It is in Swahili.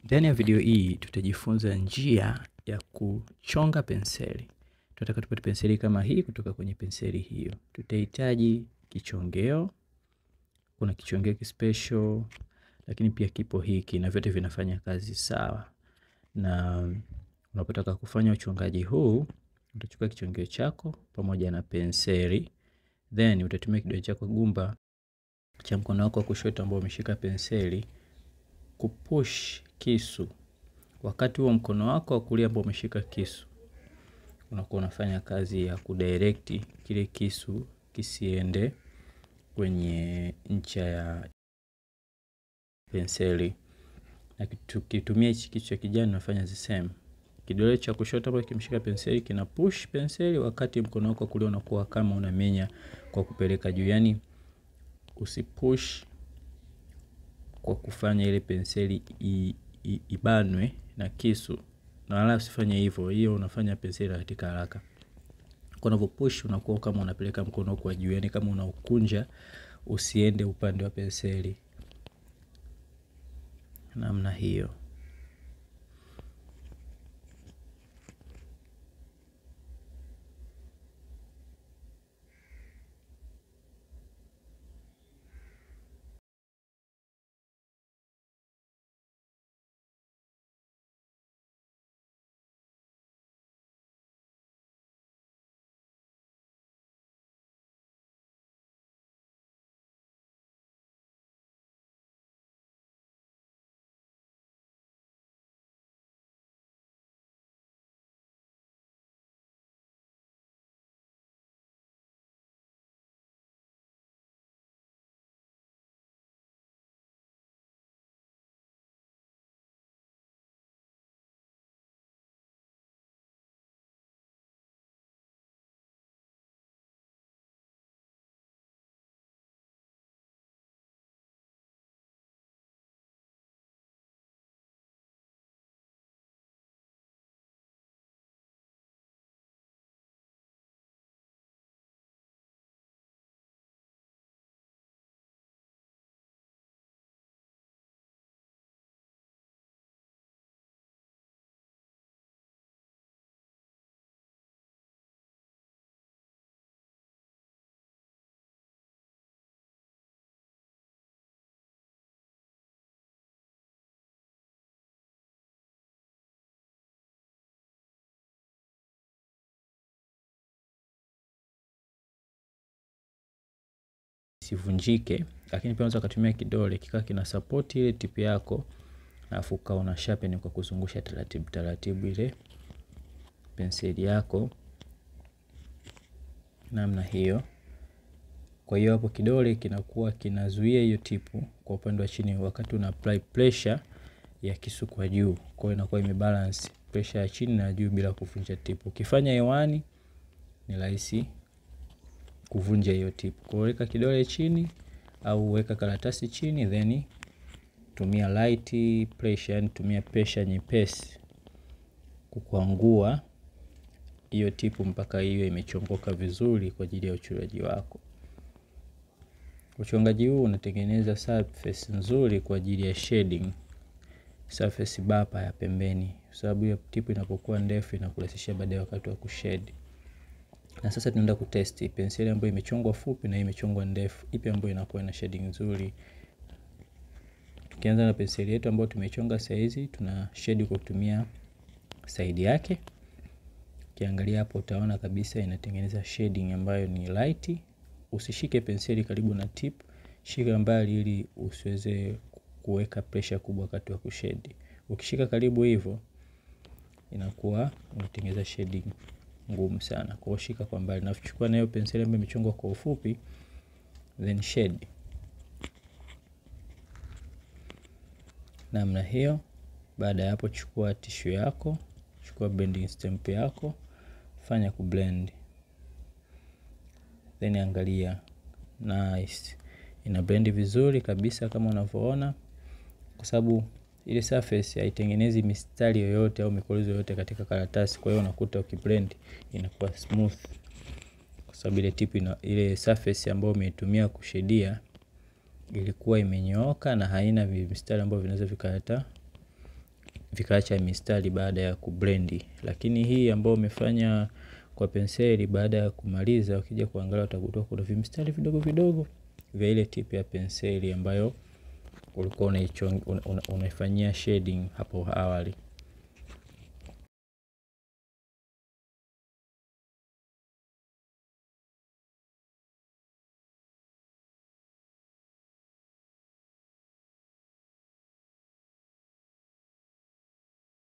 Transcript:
Ndani ya video hii tutajifunza njia ya kuchonga penseli. Tunataka tupate penseli kama hii kutoka kwenye penseli hiyo. Tutahitaji kichongeo, kuna kichongeo kispecial, lakini pia kipo hiki na vyote vinafanya kazi sawa. Na unapotaka kufanya uchongaji huu, utachukua kichongeo chako pamoja na penseli, then utatumia kidole chako gumba cha mkono wako wa kushoto ambao umeshika penseli kupush kisu wakati huo mkono wako wa kulia ambao umeshika kisu unakuwa unafanya kazi ya kudirect kile kisu kisiende kwenye ncha ya penseli, na tukitumia hichi kisu cha kijani unafanya the same. Kidole cha kushoto ambacho kimeshika penseli kina push penseli, wakati mkono wako wa kulia unakuwa kama unamenya kwa kupeleka juu, yani usipush kwa kufanya ile penseli ibanwe na kisu, na wala usifanye hivyo, hiyo unafanya penseli katika haraka. Kwa unavyopush unakuwa kama unapeleka mkono kwa juu, yani kama unaukunja usiende upande wa penseli, namna hiyo. Isivunjike, lakini pia unaweza kutumia kidole kikaa kina support ile tip yako, alafu ukawa una sharpen kwa kuzungusha taratibu taratibu ile penseli yako namna hiyo. Kwa hiyo hapo kidole kinakuwa kinazuia hiyo tipu kwa upande wa chini, wakati una apply pressure ya kisu kwa juu, kwa hiyo inakuwa imebalance pressure ya chini na juu bila kuvunja tipu. Ukifanya hewani ni rahisi kuvunja hiyo tipu. Kwa weka kidole chini au weka karatasi chini, then tumia light pressure, yani tumia pressure nyepesi kukwangua hiyo tipu mpaka hiyo imechongoka vizuri kwa ajili ya uchoraji wako. Uchongaji huu unatengeneza surface nzuri kwa ajili ya shading, surface bapa ya pembeni, kwa sababu hiyo tipu inapokuwa ndefu inakurahisishia baadaye wakati wa kushade. Na sasa tunaenda kutesti penseli ambayo imechongwa fupi na imechongwa ndefu, ipi ambayo inakuwa na shading nzuri. Tukianza na penseli yetu ambayo tumechonga saa hizi, tuna shade kwa kutumia side yake. Ukiangalia hapo utaona kabisa inatengeneza shading ambayo ni light. Usishike penseli karibu na tip, shika mbali ili usiweze kuweka pressure kubwa wakati wa kushade. Ukishika karibu hivyo inakuwa unatengeneza shading ngumu sana. Kwa hiyo shika kwa mbali na kuchukua na hiyo penseli ambayo imechongwa kwa ufupi, then shade namna hiyo. Baada ya hapo, chukua tissue yako, chukua blending stamp yako, fanya kublend, then angalia, nice, ina blend vizuri kabisa kama unavyoona, kwa sababu ile surface haitengenezi mistari yoyote au mikolizo yoyote katika karatasi. Kwa hiyo unakuta ukiblend inakuwa smooth, kwa sababu ile tip ina, ile surface ambayo umeitumia kushedia ilikuwa imenyooka na haina mistari ambayo vinaweza vikaleta vikaacha mistari baada ya kublendi. Lakini hii ambayo umefanya kwa penseli baada ya kumaliza ukija kuangalia utagundua kuna vimistari vidogo vidogo vya ile tip ya penseli ambayo ulikuwa unaifanyia shading hapo awali.